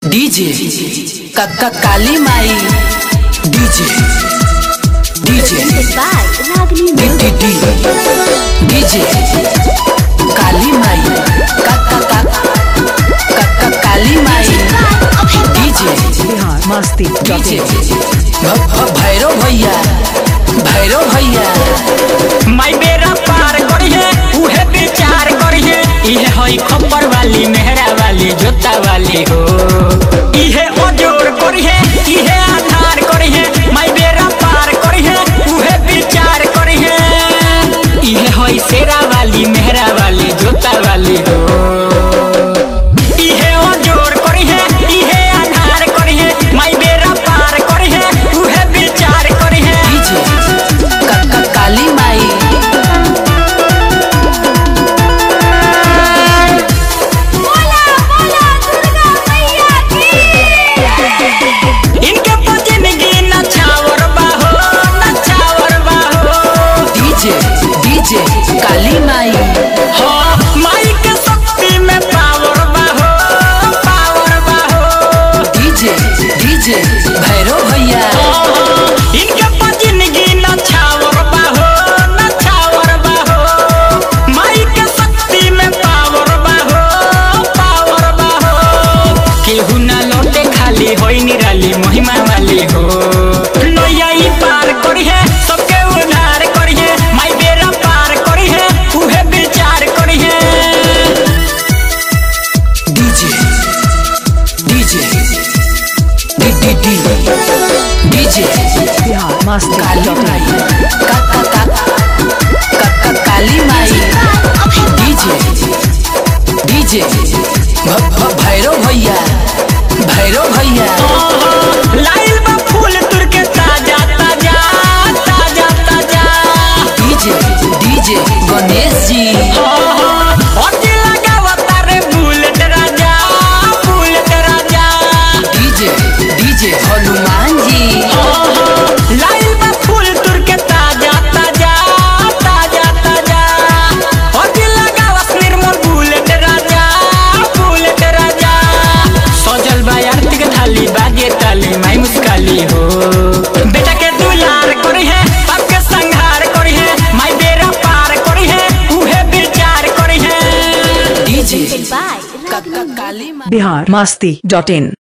DJ Kakka Kali माई DJ DJ by Ragini D D D DJ Kali माई कक्का कक्का कक्का काली माई डीजे बिहार मस्ती डीजे भ- भ- भैरव भैया भैरव भैया माई बेरा पार करिहे उहे विचार करिहे इहे हई खप्पर वाली मेहरा वाली जोता वाली हो इहे ओजोर करिहे इहे आधार करिहे माई बेरा पार करिहे उहे विचार करिहे इहे हई शेरा वाली मेहरा वाली जोता वाली हो इहे ओजोर करिहे इहे आधार करिहे माई बेरा पार करिहे उहे विचार करिहे डीजे कक्का काली माई इनके जिंदगी नछावर बाहो नछावर बाहो डीजे डीजे काली माई हो माई के शक्ति में पावर बाहो पावर बाहो डीजे डीजे भैरव भैया इनके जिंदगी नछावर बाहो नछावर बाहो माई के शक्ति में पावर बाहो पावर बाहो केहू ना लौटे खाली होई निराली महिमा वाली हो नैया ई पार करी है सबके उधार करी है माई बेरा पार करी है उहे विचार करी है DJ DJ D D D DJ Bihar Masti Kali माई कक्का कक्का कक्का काली माई डीजे डीजे भ- भ- भैरव भैया भैरव भैया लाइल बा फूल तुर के ताजा ताजा ताजा ताजा डीजे डीजे गणेश जी अति लगावता रे बुलेट राजा बुलेट राजा डीजे डीजे हनुमान जी लाइल बा फूल तुर के ताजा ताजा ताजा ताजा अति लगावत निर्मल बुलेट राजा बुलेट राजा सजल बा आरती के थाली बाजे ताली माई मुस्काली हो बेटा के दुलार करी है बाप के संहार करी है माई बेरा पार करी है उहे विचार करी है डीजे by कक्का काली माई बिहार मस्ती डॉट इन